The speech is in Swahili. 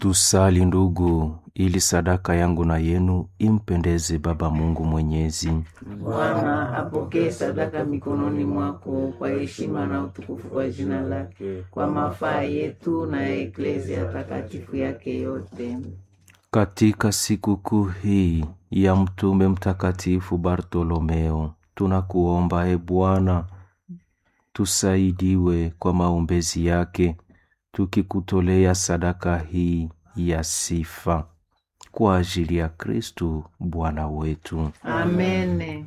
Tusali ndugu, ili sadaka yangu na yenu impendeze Baba Mungu Mwenyezi. Bwana apokee sadaka mikononi mwako kwa heshima na utukufu wa jina lake, kwa mafaa yetu na ya eklezia takatifu yake yote. Katika sikukuu hii ya mtume mtakatifu Bartolomeo, tunakuomba e Bwana, tusaidiwe kwa maombezi yake, tukikutolea sadaka hii ya sifa kwa ajili ya Kristu Bwana wetu. Amene.